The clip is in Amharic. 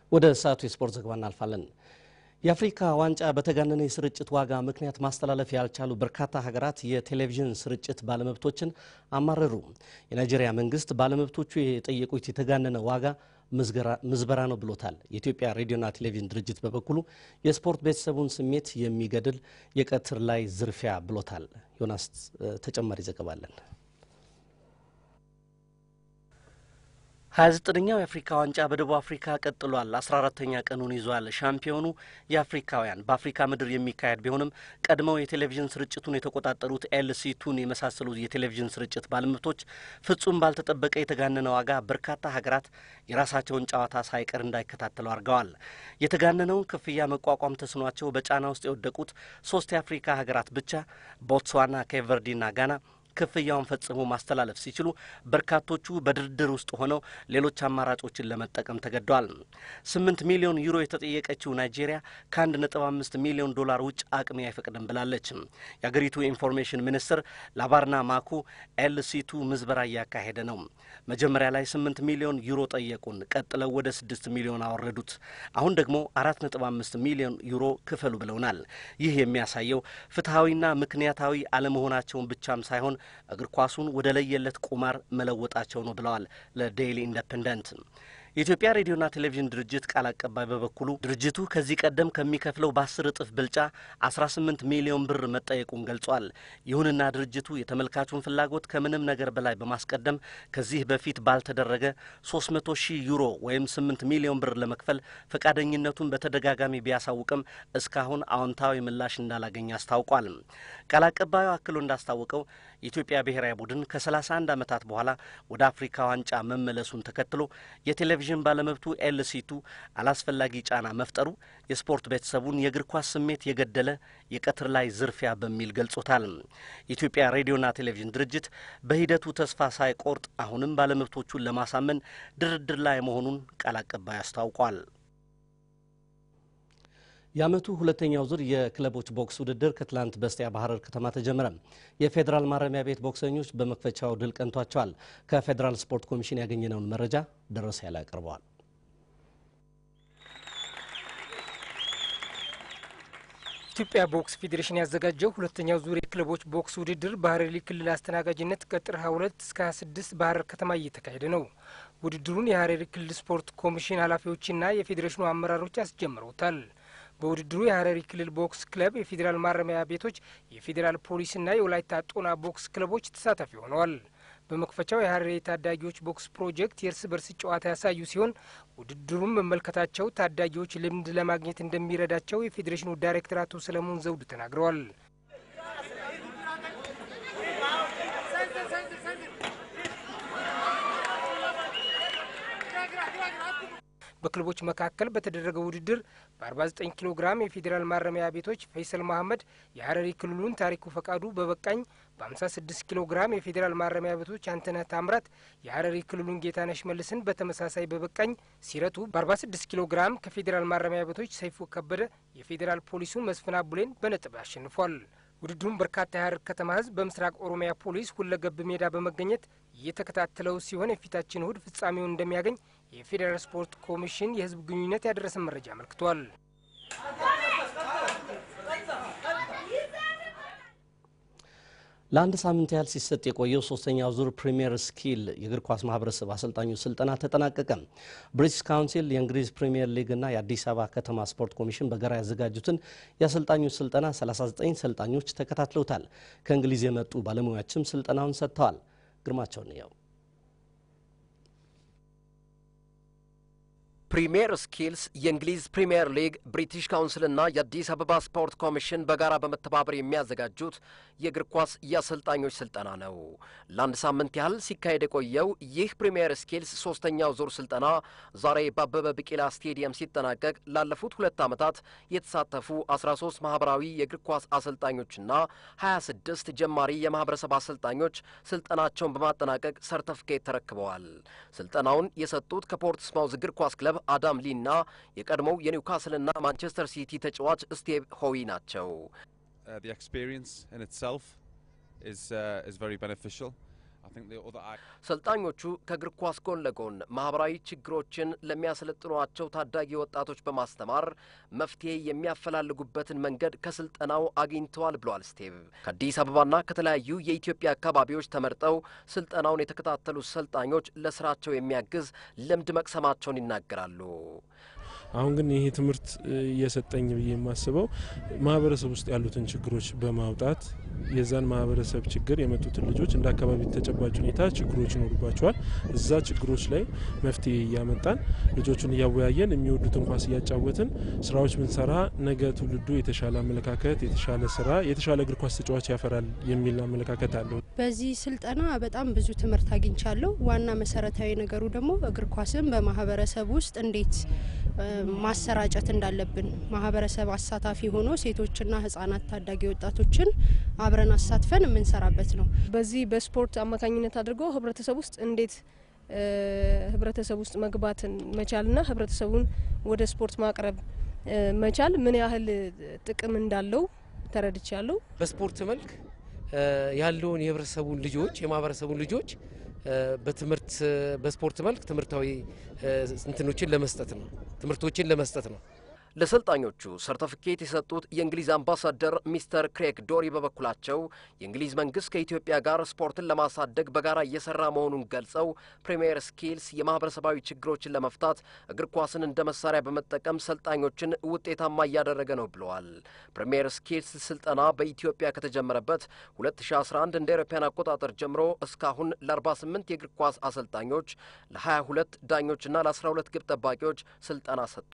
ወደ ሰዓቱ የስፖርት ዘገባ እናልፋለን። የአፍሪካ ዋንጫ በተጋነነ የስርጭት ዋጋ ምክንያት ማስተላለፍ ያልቻሉ በርካታ ሀገራት የቴሌቪዥን ስርጭት ባለመብቶችን አማረሩ። የናይጄሪያ መንግስት ባለመብቶቹ የጠየቁት የተጋነነ ዋጋ ምዝበራ ነው ብሎታል። የኢትዮጵያ ሬዲዮና ቴሌቪዥን ድርጅት በበኩሉ የስፖርት ቤተሰቡን ስሜት የሚገድል የቀትር ላይ ዝርፊያ ብሎታል። ዮናስ ተጨማሪ ዘገባ አለን። ሀያ ዘጠነኛው የአፍሪካ ዋንጫ በደቡብ አፍሪካ ቀጥሏል። አስራ አራተኛ ቀኑን ይዟል። ሻምፒዮኑ የአፍሪካውያን በአፍሪካ ምድር የሚካሄድ ቢሆንም ቀድመው የቴሌቪዥን ስርጭቱን የተቆጣጠሩት ኤልሲ ቱን የመሳሰሉ የቴሌቪዥን ስርጭት ባለመብቶች ፍጹም ባልተጠበቀ የተጋነነ ዋጋ በርካታ ሀገራት የራሳቸውን ጨዋታ ሳይቀር እንዳይከታተሉ አድርገዋል። የተጋነነውን ክፍያ መቋቋም ተስኗቸው በጫና ውስጥ የወደቁት ሶስት የአፍሪካ ሀገራት ብቻ ቦትስዋና፣ ኬቨርዲና ጋና ክፍያውን ፈጽሞ ማስተላለፍ ሲችሉ በርካቶቹ በድርድር ውስጥ ሆነው ሌሎች አማራጮችን ለመጠቀም ተገደዋል። ስምንት ሚሊዮን ዩሮ የተጠየቀችው ናይጄሪያ ከአንድ ነጥብ አምስት ሚሊዮን ዶላር ውጭ አቅሜ አይፈቅድም ብላለች። የአገሪቱ የኢንፎርሜሽን ሚኒስትር ላባርና ማኩ ኤልሲቱ ምዝበራ እያካሄደ ነው። መጀመሪያ ላይ ስምንት ሚሊዮን ዩሮ ጠየቁን፣ ቀጥለው ወደ ስድስት ሚሊዮን አወረዱት። አሁን ደግሞ አራት ነጥብ አምስት ሚሊዮን ዩሮ ክፈሉ ብለውናል። ይህ የሚያሳየው ፍትሐዊና ምክንያታዊ አለመሆናቸውን ብቻም ሳይሆን እግር ኳሱን ወደ ለየለት ቁማር መለወጣቸው ነው ብለዋል ለዴይሊ ኢንደፐንደንት። የኢትዮጵያ ሬዲዮና ቴሌቪዥን ድርጅት ቃል አቀባይ በበኩሉ ድርጅቱ ከዚህ ቀደም ከሚከፍለው በአስር እጥፍ ብልጫ 18 ሚሊዮን ብር መጠየቁን ገልጿል። ይሁንና ድርጅቱ የተመልካቹን ፍላጎት ከምንም ነገር በላይ በማስቀደም ከዚህ በፊት ባልተደረገ 300 ሺህ ዩሮ ወይም 8 ሚሊዮን ብር ለመክፈል ፈቃደኝነቱን በተደጋጋሚ ቢያሳውቅም እስካሁን አዎንታዊ ምላሽ እንዳላገኘ አስታውቋል። ቃል አቀባዩ አክሎ እንዳስታወቀው የኢትዮጵያ ብሔራዊ ቡድን ከ31 ዓመታት በኋላ ወደ አፍሪካ ዋንጫ መመለሱን ተከትሎ የቴሌቪዥን ባለመብቱ ኤልሲቱ አላስፈላጊ ጫና መፍጠሩ የስፖርት ቤተሰቡን የእግር ኳስ ስሜት የገደለ የቀትር ላይ ዝርፊያ በሚል ገልጾታል። የኢትዮጵያ ሬዲዮና ቴሌቪዥን ድርጅት በሂደቱ ተስፋ ሳይቆርጥ አሁንም ባለመብቶቹን ለማሳመን ድርድር ላይ መሆኑን ቃል አቀባይ አስታውቋል። የዓመቱ ሁለተኛው ዙር የክለቦች ቦክስ ውድድር ከትላንት በስቲያ በሐረር ከተማ ተጀመረ። የፌዴራል ማረሚያ ቤት ቦክሰኞች በመክፈቻው ድል ቀንቷቸዋል። ከፌዴራል ስፖርት ኮሚሽን ያገኘነውን መረጃ ደረሰ ያለ ያቀርበዋል። ኢትዮጵያ ቦክስ ፌዴሬሽን ያዘጋጀው ሁለተኛው ዙር የክለቦች ቦክስ ውድድር በሐረሪ ክልል አስተናጋጅነት ከጥር 22 እስከ 26 በሐረር ከተማ እየተካሄደ ነው። ውድድሩን የሐረሪ ክልል ስፖርት ኮሚሽን ኃላፊዎችና የፌዴሬሽኑ አመራሮች አስጀምረውታል። በውድድሩ የሐረሪ ክልል ቦክስ ክለብ፣ የፌዴራል ማረሚያ ቤቶች፣ የፌዴራል ፖሊስና የወላይታ ጦና ቦክስ ክለቦች ተሳታፊ ሆነዋል። በመክፈቻው የሐረሪ ታዳጊዎች ቦክስ ፕሮጀክት የእርስ በርስ ጨዋታ ያሳዩ ሲሆን ውድድሩን መመልከታቸው ታዳጊዎች ልምድ ለማግኘት እንደሚረዳቸው የፌዴሬሽኑ ዳይሬክተር አቶ ሰለሞን ዘውዱ ተናግረዋል። በክለቦች መካከል በተደረገው ውድድር በ49 ኪሎ ግራም የፌዴራል ማረሚያ ቤቶች ፈይሰል መሀመድ የሐረሪ ክልሉን ታሪኩ ፈቃዱ በበቃኝ በ56 ኪሎ ግራም የፌዴራል ማረሚያ ቤቶች አንተነህ ታምራት የሐረሪ ክልሉን ጌታነሽ መልስን በተመሳሳይ በበቃኝ ሲረቱ በ46 ኪሎ ግራም ከፌዴራል ማረሚያ ቤቶች ሰይፉ ከበደ የፌዴራል ፖሊሱን መስፍን አቡሌን በነጥብ አሸንፏል። ውድድሩን በርካታ የሐረር ከተማ ሕዝብ በምስራቅ ኦሮሚያ ፖሊስ ሁለገብ ሜዳ በመገኘት እየተከታተለው ሲሆን የፊታችን እሁድ ፍጻሜውን እንደሚያገኝ የፌዴራል ስፖርት ኮሚሽን የሕዝብ ግንኙነት ያደረሰን መረጃ አመልክቷል። ለአንድ ሳምንት ያህል ሲሰጥ የቆየው ሶስተኛው ዙር ፕሪሚየር ስኪል የእግር ኳስ ማህበረሰብ አሰልጣኞች ስልጠና ተጠናቀቀ። ብሪቲሽ ካውንሲል፣ የእንግሊዝ ፕሪሚየር ሊግ እና የአዲስ አበባ ከተማ ስፖርት ኮሚሽን በጋራ ያዘጋጁትን የአሰልጣኞች ስልጠና 39 ሰልጣኞች ተከታትለውታል። ከእንግሊዝ የመጡ ባለሙያዎችም ስልጠናውን ሰጥተዋል። ግርማቸውን ያው ፕሪሚየር ስኪልስ የእንግሊዝ ፕሪሚየር ሊግ ብሪቲሽ ካውንስልና የአዲስ አበባ ስፖርት ኮሚሽን በጋራ በመተባበር የሚያዘጋጁት የእግር ኳስ የአሰልጣኞች ስልጠና ነው። ለአንድ ሳምንት ያህል ሲካሄድ የቆየው ይህ ፕሪሚየር ስኪልስ ሶስተኛው ዙር ስልጠና ዛሬ በአበበ ቢቂላ ስቴዲየም ሲጠናቀቅ ላለፉት ሁለት ዓመታት የተሳተፉ 13 ማህበራዊ የእግር ኳስ አሰልጣኞችና 26 ጀማሪ የማህበረሰብ አሰልጣኞች ስልጠናቸውን በማጠናቀቅ ሰርተፍኬት ተረክበዋል። ስልጠናውን የሰጡት ከፖርትስማውዝ እግር ኳስ ክለብ አዳም ሊና የቀድሞው የኒውካስልና ማንቸስተር ሲቲ ተጫዋች ስቴቭ ሆዊ ናቸው። Uh, the experience in itself is uh, is very beneficial. ሰልጣኞቹ ከእግር ኳስ ጎን ለጎን ማህበራዊ ችግሮችን ለሚያሰለጥኗቸው ታዳጊ ወጣቶች በማስተማር መፍትሄ የሚያፈላልጉበትን መንገድ ከስልጠናው አግኝተዋል ብለዋል ስቴቭ። ከአዲስ አበባና ከተለያዩ የኢትዮጵያ አካባቢዎች ተመርጠው ስልጠናውን የተከታተሉት ሰልጣኞች ለስራቸው የሚያግዝ ልምድ መቅሰማቸውን ይናገራሉ። አሁን ግን ይሄ ትምህርት እየሰጠኝ ብዬ የማስበው ማህበረሰብ ውስጥ ያሉትን ችግሮች በማውጣት የዛን ማህበረሰብ ችግር የመጡትን ልጆች እንደ አካባቢ ተጨባጭ ሁኔታ ችግሮች ይኖሩባቸዋል። እዛ ችግሮች ላይ መፍትሄ እያመጣን ልጆቹን እያወያየን የሚወዱትን ኳስ እያጫወትን ስራዎች ብንሰራ ነገ ትውልዱ የተሻለ አመለካከት፣ የተሻለ ስራ፣ የተሻለ እግር ኳስ ተጫዋች ያፈራል የሚል አመለካከት አለው። በዚህ ስልጠና በጣም ብዙ ትምህርት አግኝቻለሁ። ዋና መሰረታዊ ነገሩ ደግሞ እግር ኳስን በማህበረሰብ ውስጥ እንዴት ማሰራጨት እንዳለብን ማህበረሰብ አሳታፊ ሆኖ ሴቶችና ህጻናት፣ ታዳጊ ወጣቶችን አብረን አሳትፈን የምንሰራበት ነው። በዚህ በስፖርት አማካኝነት አድርጎ ህብረተሰብ ውስጥ እንዴት ህብረተሰብ ውስጥ መግባትን መቻልና ህብረተሰቡን ወደ ስፖርት ማቅረብ መቻል ምን ያህል ጥቅም እንዳለው ተረድቻለሁ። በስፖርት መልክ ያለውን የህብረተሰቡን ልጆች የማህበረሰቡን ልጆች በትምህርት በስፖርት መልክ ትምህርታዊ እንትኖችን ለመስጠት ነው ትምህርቶችን ለመስጠት ነው። ለሰልጣኞቹ ሰርተፊኬት የሰጡት የእንግሊዝ አምባሳደር ሚስተር ክሬግ ዶሪ በበኩላቸው የእንግሊዝ መንግስት ከኢትዮጵያ ጋር ስፖርትን ለማሳደግ በጋራ እየሰራ መሆኑን ገልጸው ፕሪሚየር ስኪልስ የማህበረሰባዊ ችግሮችን ለመፍታት እግር ኳስን እንደ መሳሪያ በመጠቀም ሰልጣኞችን ውጤታማ እያደረገ ነው ብለዋል። ፕሪሚየር ስኪልስ ስልጠና በኢትዮጵያ ከተጀመረበት 2011 እንደ አውሮፓውያን አቆጣጠር ጀምሮ እስካሁን ለ48 የእግር ኳስ አሰልጣኞች፣ ለ22 ዳኞችና ለ12 ግብ ጠባቂዎች ስልጠና ሰጥቷል።